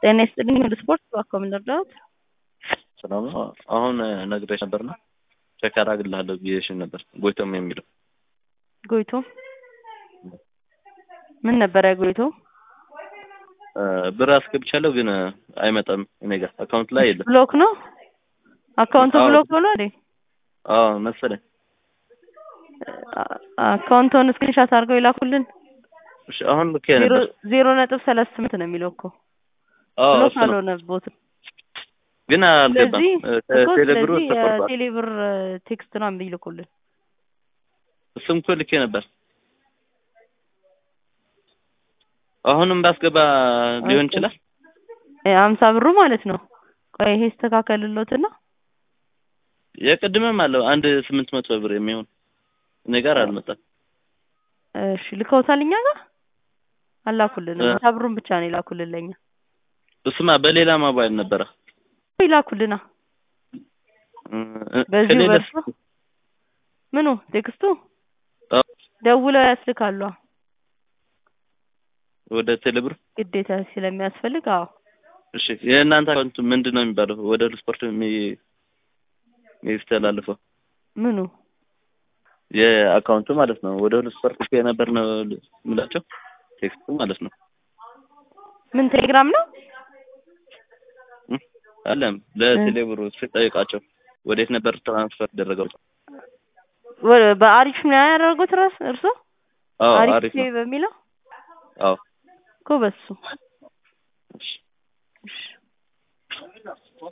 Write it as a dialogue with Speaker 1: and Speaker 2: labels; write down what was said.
Speaker 1: ጤና ይስጥልኝ ወደ ስፖርት እባክዎ ምን ልርዳዎት?
Speaker 2: ሰላም ነው። አሁን ነግሬሽ ነበርና ቼክ አደርግልሃለሁ ብዬሽን ነበር። ጎይቶም የሚለው
Speaker 1: ጎይቶ ምን ነበረ ጎይቶ?
Speaker 2: ብር አስገብቻለሁ ግን አይመጣም እኔ ጋር አካውንት ላይ የለም።
Speaker 1: ብሎክ ነው አካውንቱ
Speaker 2: አዎ።
Speaker 1: ብሎክ ሆኖ አይደል?
Speaker 2: አዎ መሰለኝ።
Speaker 1: አካውንቱን ስክሪንሻት አድርገው ይላኩልን።
Speaker 2: እሺ አሁን ልኬ
Speaker 1: ዜሮ
Speaker 2: ነበር።
Speaker 1: ዜሮ ነጥብ ሰላሳ ስምንት ነው የሚለው እኮ
Speaker 2: አዎ
Speaker 1: ብሎክ
Speaker 2: እሱ ነው
Speaker 1: አልሆነቦትም።
Speaker 2: ግን አልገባም።
Speaker 1: ስለዚህ እኮ
Speaker 2: ከቴሌብሩ
Speaker 1: ስለዚህ
Speaker 2: ተቆርጧል።
Speaker 1: የቴሌብር ቴክስት ነው የሚልኩልን።
Speaker 2: እሱም እኮ ልኬ ነበር። አሁንም ባስገባ ሊሆን ይችላል።
Speaker 1: አምሳ ብሩ ማለት ነው። ቆይ ይሄ ይስተካከልሎትና
Speaker 2: የቅድምም አለው አንድ ስምንት መቶ ብር የሚሆን እኔ ጋር አልመጣም።
Speaker 1: እሺ ልከውታል እኛ ጋር አላኩልንም።
Speaker 2: እ-
Speaker 1: አምሳ ብሩን ብቻ ነው ይላኩልን ለኛ
Speaker 2: እሱማ በሌላ ሞባይል ነበረ።
Speaker 1: ይላኩልና
Speaker 2: እ-
Speaker 1: በዚሁ
Speaker 2: ከሌለ
Speaker 1: በእርሱ ምኑ ቴክስቱ
Speaker 2: አዎ፣
Speaker 1: ደውለው ያስልካሉ።
Speaker 2: ወደ ቴሌብር
Speaker 1: ግዴታ ስለሚያስፈልግ አዎ
Speaker 2: እሺ የእናንተ አካውንት ምንድን ነው የሚባለው? ወደ ሁሉ ስፖርት የሚ- የሚስተላልፈው
Speaker 1: ምኑ
Speaker 2: የአካውንቱ ማለት ነው። ወደ ሁሉ ስፖርት ልኬ ነበር ነው የምላቸው ቴክስቱ ማለት ነው።
Speaker 1: ምን ቴሌግራም ነው?
Speaker 2: እ? አለም ለቴሌብሩ ስጠይቃቸው ወዴት ነበር ትራንስፈር ደረገው?
Speaker 1: ወ- በአሪፍ ነው ያደረጉት ራስ እርሶ
Speaker 2: አዎ
Speaker 1: አሪፍ
Speaker 2: አሪፍ ነው።
Speaker 1: በሚለው
Speaker 2: አዎ
Speaker 1: እኮ በሱ
Speaker 2: እሺ
Speaker 1: እሺ